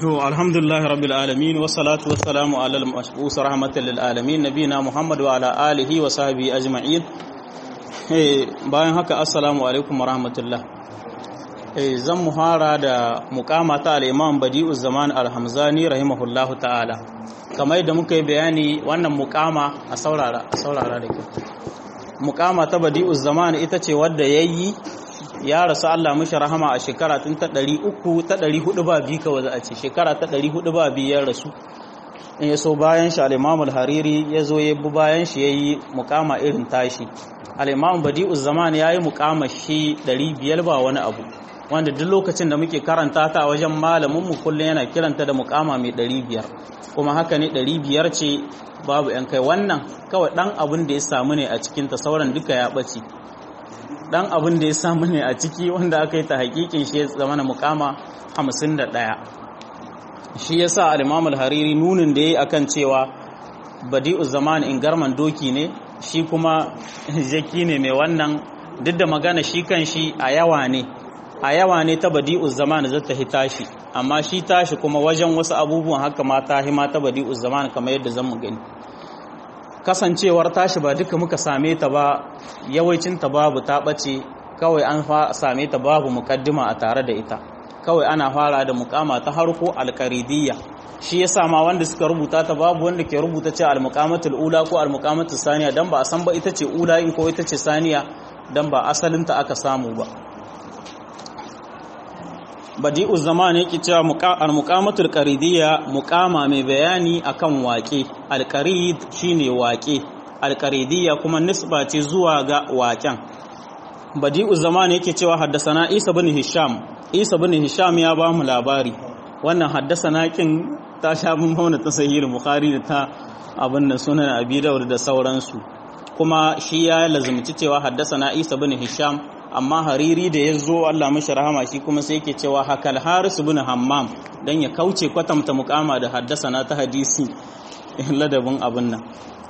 To alhamdulillah rabbil alamin wa salatu wa salamu ala al-mashbus rahmatan lil alamin nabina Muhammad wa ala alihi wa sahbihi ajma'in. Eh bayan haka assalamu alaikum wa rahmatullah. Eh zan muhara da muqama ta al-Imam Badi'uz Zaman al-Hamzani rahimahullahu ta'ala. Kamar yadda muka yi bayani wannan muqama a saurara a saurara da kyau. Muqama ta Badi'uz Zaman ita ce wadda yayi ya rasu Allah mishi rahama a shekara tun ta ɗari uku ta ɗari hudu ba biyu kawai za a ce shekara ta ɗari hudu ba biyu ya rasu in ya so bayan shi al'imamul hariri ya zo ya bi bayan shi ya yi mukama irin tashi al'imamun badi'uz zaman ya yi mukama shi ɗari biyar ba wani abu wanda duk lokacin da muke karanta ta a wajen malaminmu kullum yana kiranta da mukama mai ɗari biyar kuma haka ne ɗari biyar ce babu ‘yan kai wannan kawai ɗan abin da ya samu ne a cikinta sauran duka ya ɓace dan abin da ya samu ne a ciki wanda aka yi ta hakikin shi ya zama na mukama 51 shi ya sa al-imam al-hariri nunin da ya yi akan cewa badi'u zaman in garman doki ne shi kuma jaki ne mai wannan duk da magana shi kan shi a yawa ne a yawa ne ta badi'u zaman zai ta hita shi amma shi tashi kuma wajen wasu abubuwan haka ma ta hima ta badi'u zaman kamar yadda zan mu gani kasancewar tashi ba duka muka same ta ba yawancinta babu ta ɓace kawai an same ta babu mukaddima a tare da ita kawai ana fara da mukama ta harko alkaridiyya shi ya sama wanda suka rubuta ta babu wanda ke rubuta ce almukamatul ula ko almukamatul saniya dan ba a san ba ita ce ula in ko ita ce saniya dan ba asalinta aka samu ba badi'u zaman yake cewa al-muqamatul qaridiyya muqama mai bayani akan waƙe al-qarid shine waƙe al-qaridiyya kuma nisba ce zuwa ga waƙen badi'u zaman yake cewa haddasana Isa bin Hisham Isa bin Hisham ya ba mu labari wannan haddasana kin ta sha mun mauna ta sahih bukhari da ta abin da sunan Abi Dawud da sauransu kuma shi ya lazumci cewa haddasana Isa bin Hisham amma hariri da ya zo Allah mashi rahama shi kuma sai yake cewa hakal haris ibn hammam dan ya kauce kwatamta mukama da haddasana ta hadisi ladabin abin nan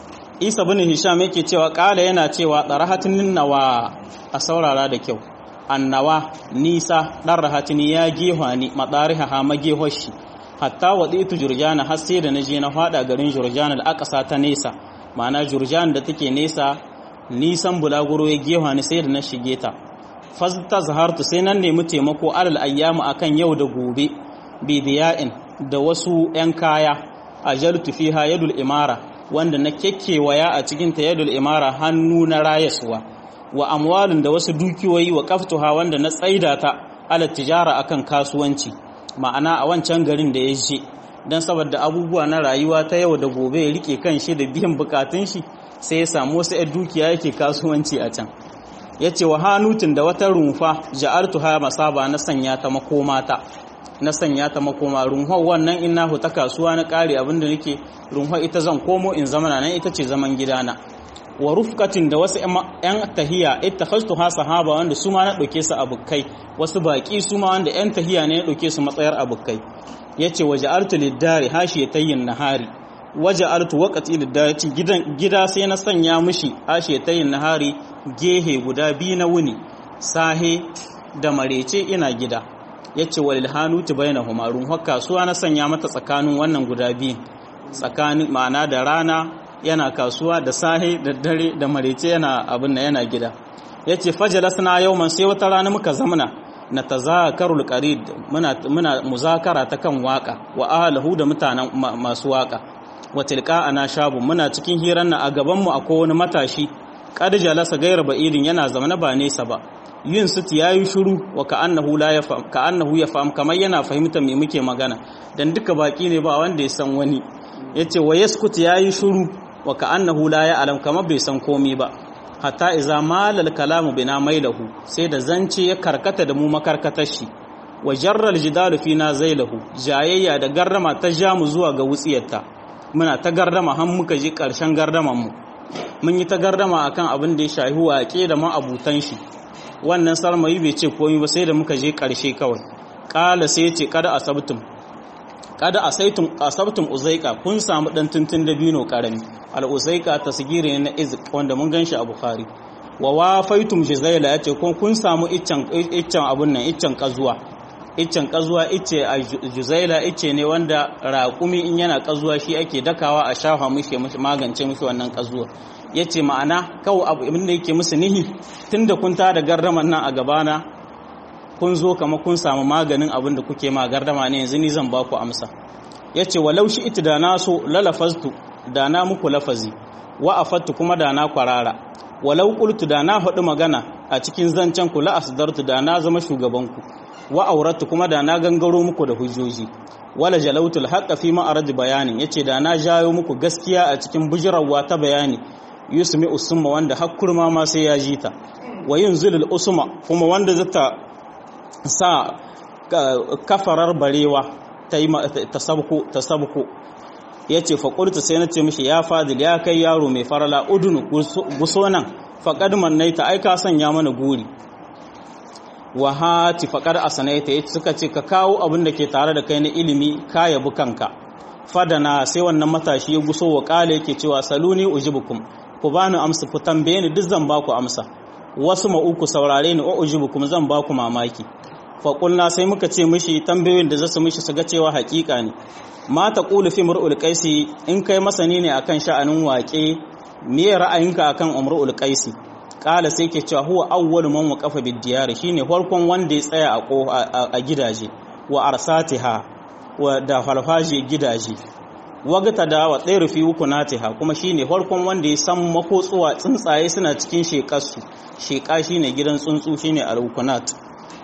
isa bin hisham yake cewa kala yana cewa darahatin nawa a saurara da kyau annawa nisa dan rahatin ya geha ni madariha ha magehoshi hatta waditu jurjana har sai da naje na fada garin jurjana al-aqsa ta nesa ma'ana jurjan da take nesa nisan bulaguro ya geha ni sai da na shige ta fasta zahartu sai nan nemi taimako alal ayyamu akan yau da gobe bidiya'in da wasu 'yan kaya a jartu fiha yadul imara wanda na kekkewaya a cikin ta yadul imara hannu na rayaswa wa amwalin da wasu dukiyoyi wa kaftuha wanda na tsaida ta ala tijara akan kasuwanci ma'ana a wancan garin da ya je don saboda abubuwa na rayuwa ta yau da gobe ya rike kan shi da biyan bukatun shi sai ya samu wasu 'yan dukiya yake kasuwanci a can ya ce wa hanutun da wata rumfa ja'artu ha masaba na sanya ta makomata na sanya ta makoma rumfa wannan in na ta kasuwa na kare abinda nake rumfa ita zan komo in zama nan ita ce zaman gidana wa rufkatin da wasu yan tahiya ittakhastu ha sahaba wanda su ma na dauke su abukai wasu baki su ma wanda yan tahiya ne na dauke su matsayar abukai yace wa ja'artu lid-dari hashiyatayn nahari waje altu wakati da gidan gida sai na sanya mishi ashe tayin nahari gehe guda biyu na wuni sahe da marece ina gida yace walil hanuti bainahuma ruhun kasuwa na sanya mata tsakanin wannan guda biyu tsakanin ma'ana da rana yana kasuwa da sahe da dare da marece yana abin yana gida yace fajalasna yawman sai wata rana muka zamana na tazakarul qarid muna muna muzakara ta kan waka wa ahlahu da mutanen masu waka wa tilka ana shabu muna cikin hirar na a gabanmu akwai wani matashi kad jalasa gairar ba'idin yana zamana ba nesa ba yin sit yayi shiru wa ka'annahu la yafham ka'annahu yafham kamar yana fahimta me muke magana dan duka baki ne ba wanda ya san wani yace wa yaskut yayi shiru wa ka'annahu la ya'lam kamar bai san komai ba hatta iza malal kalamu bina mailahu sai da zance ya karkata da mu makarkatar shi wa jarral jidalu fina zailahu jayayya da garrama ta jamu zuwa ga wutsiyarta muna ta gardama har muka ji ƙarshen gardaman mu mun yi ta gardama akan abin da ya shahi waƙe da ma'abutan shi wannan sarmayi bai ce komai ba sai da muka je ƙarshe kawai ƙala sai ce kada asabtum kada asaitum asabtum uzaika kun samu dan tuntun da bino karami al uzaika tasgiri na izq wanda mun ganshi a bukhari wa wafaitum jizaila yace kun kun samu iccen iccen abun nan iccen kazuwa iccen kazuwa icce a juzaila icce ne wanda raƙumi in yana kazuwa shi ake dakawa a shafa mishi mishi magance mishi wannan kazuwa yace ma'ana kawai abu abin da yake musu nihi tunda kun ta da gardaman nan a gabana kun zo kama kun samu maganin abin da kuke ma gardama ne yanzu ni zan ba ku amsa yace walau shi ita da na so lalafaztu da na muku lafazi wa afattu kuma da na kwarara walau qultu da na faɗi magana a cikin zancen ku la asdartu da na zama shugabanku wa auratu kuma da na gangaro muku da hujjoji wala jalautul haqqa fi ma'arad bayanin yace da na jayo muku gaskiya a cikin bujirawa ta bayani yusmi usma wanda hakkurma ma sai ya jita wa yunzilul usma kuma wanda zata sa kafarar barewa ta yi tasabku tasabku yace fa qultu sai nace mishi ya fadil ya kai yaro mai farala udunu guso nan faqad mannaita ai ka sanya mana guri wa hati faqad asanaita yace suka ce ka kawo abin da ke tare da kai na ilimi ka yabi kanka fadana sai wannan matashi ya guso wa kale yake cewa saluni ujibukum ku bani amsa ku tambaye ni duk zan baku amsa wasu ma uku saurare ni o ujibukum zan baku mamaki fa qulna sai muka ce mishi tambayoyin da zasu mishi su ga cewa hakika ne ma taqulu fi mar'ul qaisi in kai masani ne akan sha'anin waƙe me ra'ayinka akan umrul qaisi kala sai ke cewa huwa awwalu man waqafa bid diyar shine farkon wanda ya tsaya a gidaje wa arsatiha wa da falfaje gidaje wagata da wa tsayar fi hukunatiha kuma shine farkon wanda ya san makotsuwa tsuntsaye suna cikin shekarsu sheka shine gidan tsuntsu shine al-hukunat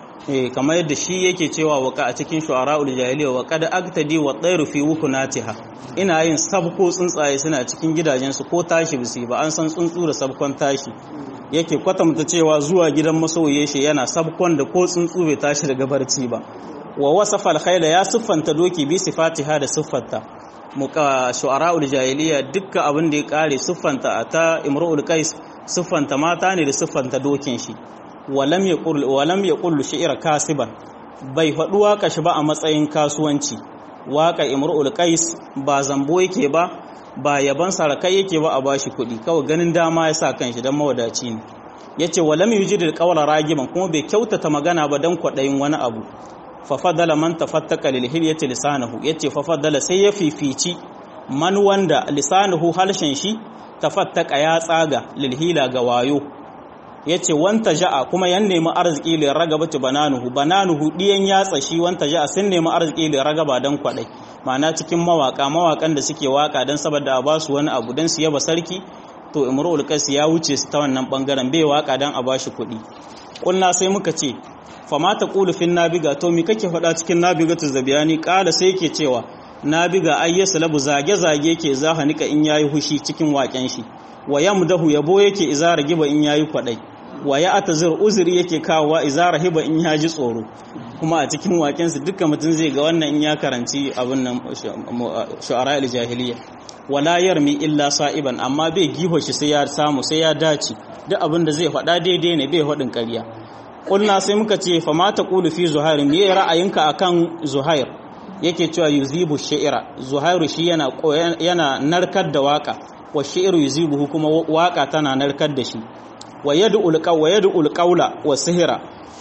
eh kamar yadda shi yake cewa waka a cikin shu'ara'ul jahiliya wa qad aktadi wa tsayar fi hukunatiha ina yin sabko tsuntsaye suna cikin gidajensu ko tashi bisi ba an san tsuntsu da sabkon tashi yake kwatanta cewa zuwa gidan masoyi shi yana sabkon da ko tsuntsu bai tashi daga barci ba wa wasafa alkhayla ya siffanta doki bi sifatiha da siffarta muka shu'ara'ul jahiliya dukkan abin da ya kare siffanta ta imru'ul qais siffanta mata ne da siffanta dokin shi walam yaqul walam yaqul shi'ra kasiban bai faɗi waka shi ba a matsayin kasuwanci waka imru'ul qais ba zambo yake ba ba yaban sarakai yake ba a bashi kuɗi kawai ganin dama ya sa kanshi dan mawadaci ne yace walam yujidil qawla ragiban kuma bai kyautata magana ba dan kwaɗayin wani abu fafadala man tafattaka lil hilyati lisanahu yace fafadala sai ya fifici man wanda lisanuhu halshen shi tafattaka ya tsaga lil hila ga wayo yace wanta ja'a kuma yan nemi arziki lil ragabati bananuhu bananuhu diyan yatsa shi wanta ja'a sun nemi arziki lil ragaba dan kwadai ma'ana cikin mawaka mawakan da suke waka dan saboda a basu wani abu dan su yaba sarki to imrul qais ya wuce su ta wannan bangaren bai waka dan a bashi kuɗi kulna sai muka ce fama ta ƙulu fin nabiga to mi kake faɗa cikin nabiga ta zabiyani ƙala sai yake cewa nabiga ai ya salabu zage-zage ke zahanika in yayi hushi cikin waƙen shi wa yamdahu yabo yake izara giba in yayi kwaɗai wa ya atazir uzuri yake kawowa izara hiba in ya ji tsoro kuma a cikin waƙen su duka mutum zai ga wannan in ya karanci abin nan shu'ara al-jahiliya wala yarmi illa sa'iban amma bai giho shi sai ya samu sai ya dace duk abin da zai faɗa daidai ne bai faɗin ƙarya kulna sai muka ce fa ma taqulu fi zuhair me ra'ayinka akan zuhair yake cewa yuzibu shi'ra zuhairu shi yana yana narkar da waka wa shi'ru yuzibuhu kuma waka tana narkar da shi wa yad'ul qaw wa yad'ul qawla wa sihra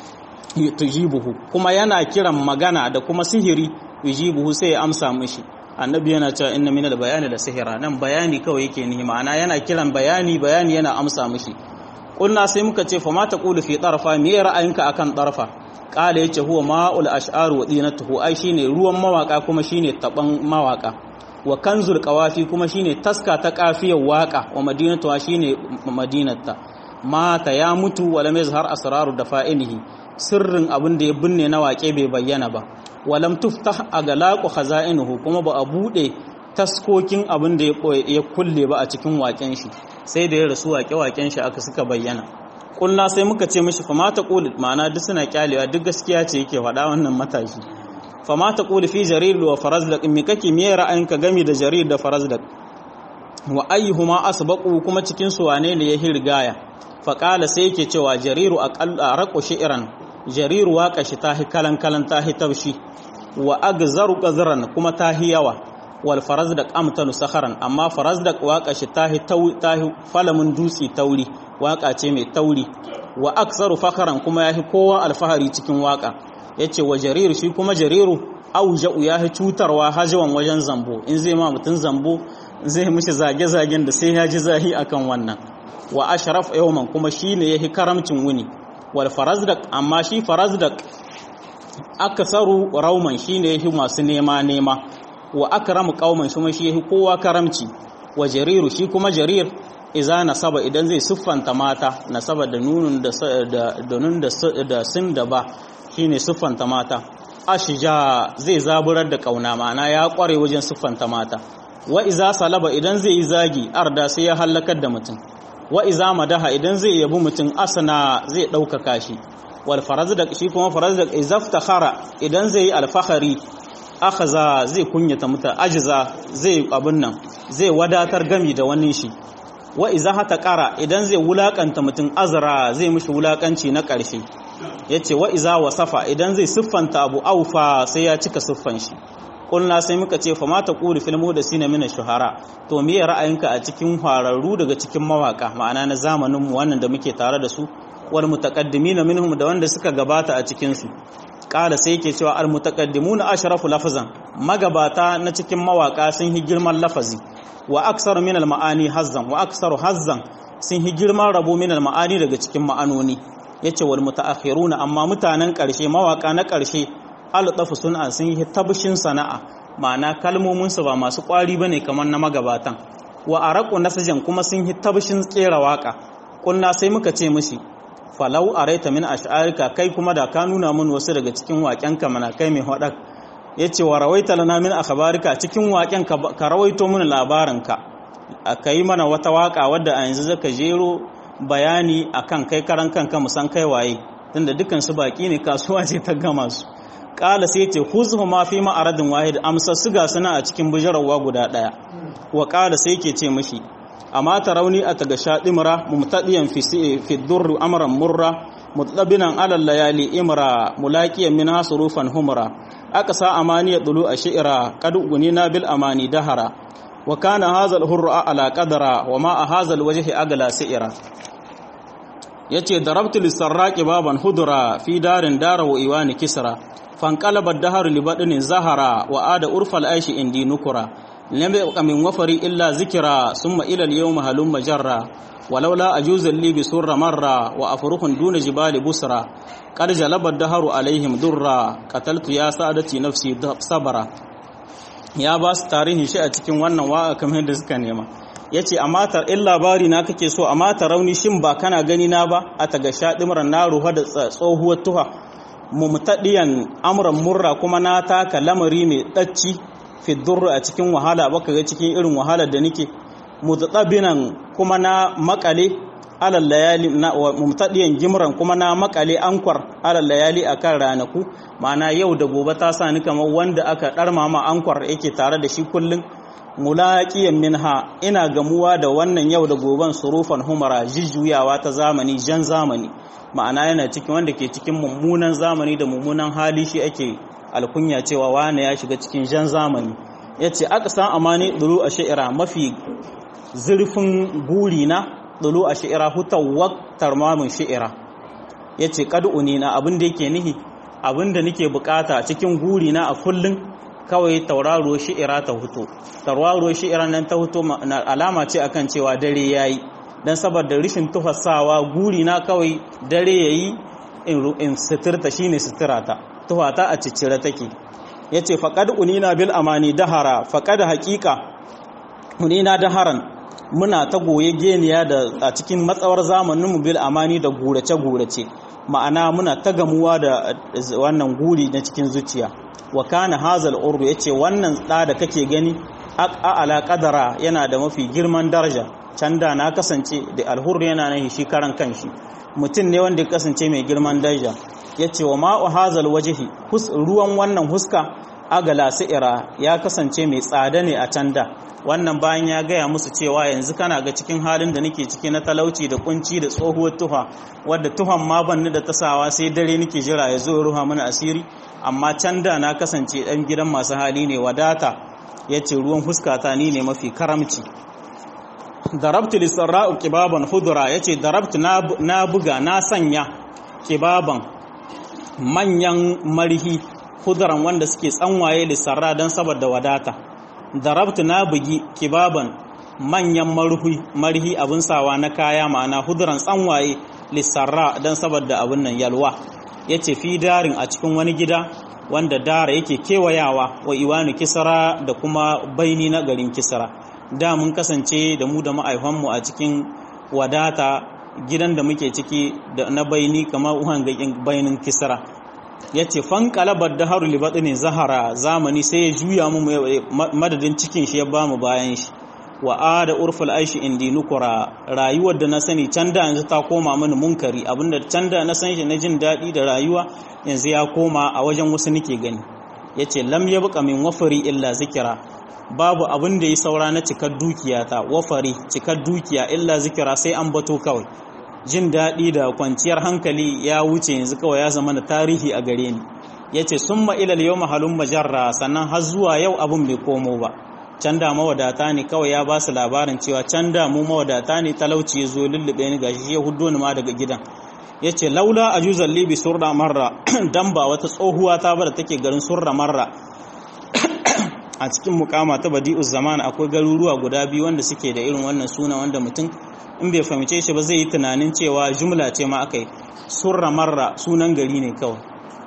tujibuhu kuma yana kiran magana da kuma sihiri yujibuhu sai ya amsa mishi annabi yana cewa inna minal bayani da sihira nan bayani kawai yake nihi ma'ana yana kiran bayani bayani yana amsa mishi kulna sai muka ce fa ma taqulu fi tarfa me ra'ayinka akan tarfa qala yace huwa ma'ul ash'ar wa dinatuhu ai shine ruwan mawaka kuma shine taban mawaka wa kanzul qawafi kuma shine taska ta kafiyar waka wa madinatuha shine madinarta mata ya mutu wa lam yazhar asraru dafa'inihi sirrin abin da ya binne na wake bai bayyana ba walam tuftah agalaqu khaza'inuhu kuma ba a bude taskokin abin da ya kulle ba a cikin waken shi sai da ya rasu waƙe-waƙen shi aka suka bayyana ƙulna sai muka ce mishi fama ta ƙuli ma'ana duk suna kyalewa duk gaskiya ce yake faɗa wannan matashi fama ta ƙuli fi jarir wa farazdak me kake me ra'ayinka gami da jarir da farazdak wa ayyuhuma asbaqu kuma cikin su wane ne ya hirgaya fa qala sai yake cewa jariru aqalla raqu shi'ran jariru waqa shi tahi kalan kalan tahi taushi wa agzaru qazran kuma tahi yawa wal farazdak amtanu sakharan amma farazdak waka shi tahi tahi falamun dutsi tauri waka ce mai tauri wa aksaru fakharan kuma yahi kowa alfahari cikin waka yace wa jarir shi kuma jariru auja'u ya fi cutarwa hajawan wajen zambo in zai ma mutum zambo zai mishi zage-zagen da sai ya ji zahi akan wannan wa ashraf yawman kuma shine yahi karamcin wuni wal farazdak amma shi farazdak akasaru rauman shine yahi masu nema nema wa akramu qauman shi shi yahi kowa karamci wa jariru shi kuma jarir iza nasaba idan zai siffanta mata nasaba da nunun da da nun da sun da ba shine siffanta mata ashija zai zaburar da kauna ma'ana ya kware wajen siffanta mata wa iza salaba idan zai yi zagi arda sai ya hallakar da mutum wa iza madaha idan zai yabi mutum asana zai ɗaukaka shi wal farazdak shi kuma farazdak izaftakhara idan zai yi alfahari akhaza zai kunyata mutum ajiza zai abun nan zai wadatar gami da wani shi wa iza hata qara idan zai wulakanta mutum azra zai mishi wulakanci na ƙarshe yace wa iza wasafa idan zai siffanta abu aufa sai ya cika siffan shi kulna sai muka ce fa mata quli fil mudasina min shuhara to me ra'ayinka a cikin hararru daga cikin mawaka ma'ana na zamanin mu wannan da muke tare da su wal mutaqaddimin minhum da wanda suka gabata a cikin su kala sai yake cewa al mutaqaddimuna ashrafu lafazan magabata na cikin mawaka sun yi girman lafazi wa aksaru min al ma'ani hazzan wa aksaru hazzan sun yi girman rabo min al ma'ani daga cikin ma'anoni yace wal mutaakhiruna amma mutanen karshe mawaka na karshe alɗafu suna sun yi tabshin sana'a ma'ana kalmominsu ba masu ƙwari ba ne kamar na magabatan wa a raƙo nasajen kuma sun yi tabshin tsera waƙa ƙunna sai muka ce mishi falau a raita min ash'arika kai kuma da ka nuna min wasu daga cikin waƙenka mana kai mai haɗar ya ce wa rawaita lana min akhbarika cikin waƙen ka rawaito min labarinka ka yi mana wata waƙa wadda a yanzu zaka jero bayani akan kai karan kanka musan kai waye tunda dukkan su baƙi ne kasuwa ce ta gama su kala sai ce khuzhu ma fi ma'aradin wahid amsa siga suna a cikin bujarawa guda daya wa kala sai ke ce mishi amma ta rauni a taga shadimra mumtadiyan fi fi durr amran murra mutlabinan ala layali imra mulaqiyan min hasurufan humra aka sa amani ya dulu a shi'ira qad gunina bil amani dahara wa kana hadha al hurra ala qadara wa ma hadha al wajhi agla si'ira yace darabtu lisarraqi baban hudura fi darin dara wa iwani kisra fanqalaba ad-dahru li badnin zahara wa ada urfal aishi indi nukura lam yabqa min wafari illa zikra summa ila al-yawm halum majarra ولولا أجوز لي بسر مرة وأفرخ دون جبال بسرى قد جلب الدهر عليهم درا قتلت يا سادتي نفسي صبرا ya ba su tarihin shi a cikin wannan wa'a kamar da suka nema ya ce amma in labari na kake so amma ta rauni shin ba kana gani na ba a taga shaɗimar na ruwa da tsohuwar tuha mumtaɗiyan amuran murra kuma na taka lamari mai ɗacci fidurru a cikin wahala baka ga cikin irin wahalar da nake mutatabinan kuma na makale alal layali na mumtadiyan gimran kuma na makale ankwar alal layali akan ranaku ma'ana yau da gobe ta sa ni kamar wanda aka darma ma ankwar yake tare da shi kullun mulaqiyan minha ina gamuwa da wannan yau da goben surufan humara jijjuyawa ta zamani jan zamani ma'ana yana cikin wanda ke cikin mummunan zamani da mummunan hali shi ake alkunya cewa wane ya shiga cikin jan zamani yace aka san amani duru a sha'ira mafi zurfin guri na dulu a shi'ira hutawar tarmamin shi'ira ya ce ƙad'uni na abin da yake nihi abin da nake bukata cikin guri na a kullum kawai tauraro shi'ira ta huto tauraro shi'ira nan ta huto alama ce akan cewa dare ya yi don saboda rishin tufasawa guri na kawai dare ya yi in suturta shi ne suturata tuhata a ciccire take ya ce faƙad unina bil amani dahara faƙad haƙiƙa unina daharan muna ta goye geniya da a cikin matsawar zamanin mu bil amani da gurace-gurace ma'ana muna ta gamuwa da wannan guri na cikin zuciya wa kana hazal urdu yace wannan da da kake gani a ala qadara yana da mafi girman daraja can da na kasance da alhur yana nan shi karan kanshi mutum ne wanda ya kasance mai girman daraja yace wa ma'u hazal wajhi ruwan wannan huska agala sa'ira ya kasance mai tsada ne a can da wannan bayan ya gaya musu cewa yanzu kana ga cikin halin da nake ciki na talauci da kunci da tsohuwar tuha wadda tuhan ma ban da tasawa sai dare nake jira ya zo ruha mana asiri amma can da na kasance dan gidan masu hali ne wadata ya ce ruwan huskata ni ne mafi karamci darabtu lisarra'u kibaban hudura ya ce darabtu na buga na sanya kibaban manyan marhi hudaran wanda suke tsanwaye lissarra don saboda wadata darabtu na bugi kibaban manyan marhi marhi abin sawa na kaya ma'ana huduran tsanwaye lissarra don saboda abin nan yalwa ya ce fi darin a cikin wani gida wanda dara yake kewayawa wa iwanu kisara da kuma baini na garin kisara da mun kasance da mu da ma'aifanmu a cikin wadata gidan da muke ciki da na baini kamar uhan bainin kisara ya ce fankalabar da haru libaɗi ne zahara zamani sai ya juya mu madadin cikin shi ya ba mu bayan shi wa a da urful aishi indi nukura rayuwar da na sani can da yanzu ta koma mini munkari abinda can da na san shi na jin daɗi da rayuwa yanzu ya koma a wajen wasu nake gani ya ce lam ya buƙa min wafari illa zikira babu abin da ya saura na cikar dukiya ta wafari cikar dukiya illa zikira sai an bato kawai jin daɗi da kwanciyar hankali ya wuce yanzu kawai ya zama na tarihi a gare ni ya ce sun ma'ilal yau mahalun majarra sannan har zuwa yau abin bai komo ba can da mawadata ne kawai ya ba su labarin cewa can da mu mawadata ne talauci ya zo lullube ni gashi ya hudo ni ma daga gidan ya ce laula a juzan libi surra marra dan ba wata tsohuwa ta bada take garin surra marra a cikin mukama ta badi'uz zaman akwai garuruwa guda biyu wanda suke da irin wannan suna wanda mutum in bai fahimce shi ba zai yi tunanin cewa jumla ce ma aka yi surra marra sunan gari ne kawai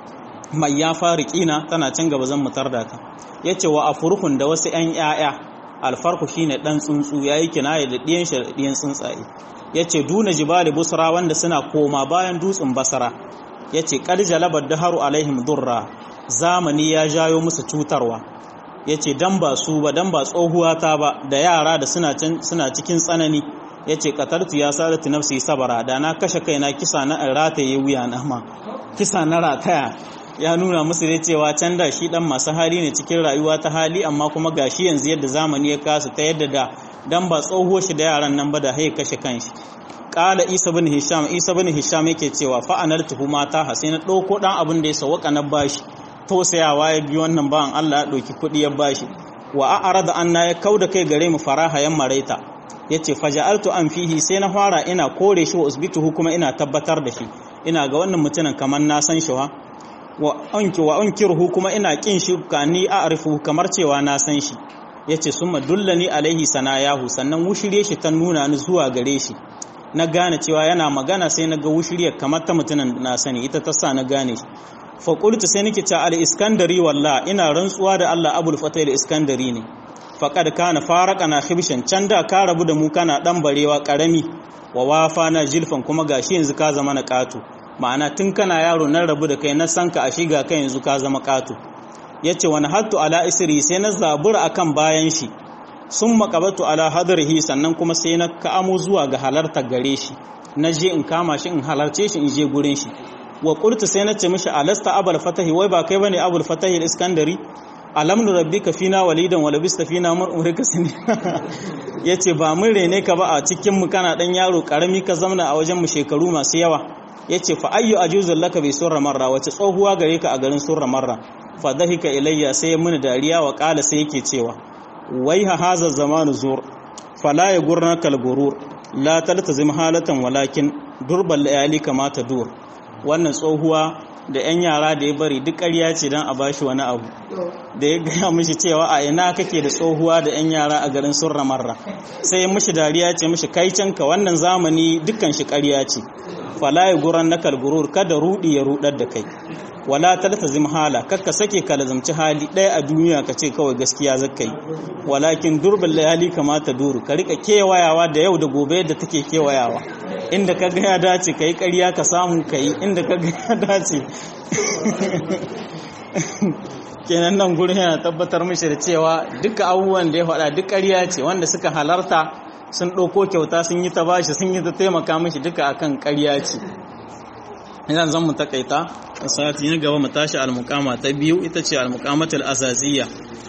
mai ya fari kina tana can gaba zan mutar da ta ya ce wa a furhun da wasu 'yan 'ya'ya alfarku shine dan tsuntsu ya yi kinaye da ɗiyan shi da ɗiyan tsuntsaye ya ce duna jibali busra wanda suna koma bayan dutsen basara ya ce ƙarjalabar daharu alaihim durra zamani ya jayo musu cutarwa ya ce dan ba su ba dan ba tsohuwa ta ba da yara da suna cikin tsanani ya ce katartu ya sadatu nafsi sabara da na kashe kaina kisa na rataye wuya na ma kisa na rataya ya nuna musu dai cewa can da shi dan masu hali ne cikin rayuwa ta hali amma kuma gashi yanzu yadda zamani ya kasu ta yadda da dan ba tsoho shi da yaran nan ba da haye kashe kanshi kala isa bin hisham isa bin hisham yake cewa fa analtuhu mata ha sai na dauko dan abin da ya sawaka na bashi tausayawa ya bi wannan bawan Allah ya dauki kudi ya bashi wa a'rada anna ya kauda kai gare mu faraha yan maraita yace faja'altu an fihi sai na fara ina kore shi wa usbituhu kuma ina tabbatar da shi ina ga wannan mutumin kamar na san shi wa wa anki wa unkirhu kuma ina kin shi kani a'rifu kamar cewa na san shi yace summa dullani alaihi sanayahu sannan wushirye shi ta nuna ni zuwa gare shi na gane cewa yana magana sai na ga wushirye kamar ta mutumin na sani ita ta sa na gane shi fa qultu sai nake ta al iskandari wallah ina rantsuwa da Allah abul fatah iskandari ne faqad kana faraqana khibshan can da ka rabu da mu kana dan barewa karami wa wafa na jilfan kuma gashi yanzu ka zama na katu ma'ana tun kana yaro nan rabu da kai na san ka a shiga kai yanzu ka zama katu yace wani hattu ala isri sai na zabura akan bayan shi sun makabatu ala hadrihi sannan kuma sai na ka'amo zuwa ga halartar gare shi na je in kama shi in halarce shi in je gurin shi wa qultu sai na ce mishi alasta abul fatahi wai ba kai bane abul fatahi al-iskandari alam nu rabbika fina walidan wa labista fina mun umrika sinina yace ba mun rene ka ba a cikin mu kana dan yaro karami ka zamna a wajen mu shekaru masu yawa yace fa ayyu ajuzul laka bi surra marra wace tsohuwa gare ka a garin surra marra fa dahika ilayya sai mun dariya wa qala sai yake cewa wai ha haza zamanu zur fala ya gurnaka al-gurur la taltazim halatan walakin durbal layali kama ta dur wannan tsohuwa da 'yan yara da ya bari duk ƙarya ce don a bashi wani abu da ya gaya mishi cewa a ina kake da tsohuwa da 'yan yara a garin surra marra sai mishi dariya ce mishi kai canka wannan zamani dukkan shi ƙarya ce fala ya guran na kalgurur kada rudi ya rudar da kai wala taltazim hala kakka sake ka lazumci hali ɗaya a duniya ka ce kawai gaskiya zaka yi walakin durbin layali kamata duru ka rika kewayawa da yau da gobe yadda take kewayawa inda ka ga ya dace ka yi ƙarya ka samu ka yi inda ka ga ya dace kenan nan gurin yana tabbatar mishi da cewa duka abubuwan da ya faɗa duk ƙarya ce wanda suka halarta sun ɗauko kyauta sun yi ta bashi sun yi ta taimaka mishi duka akan ƙarya ce idan zan mu takaita sati na gaba mu tashi almukama ta biyu ita ce almukamatul asasiyya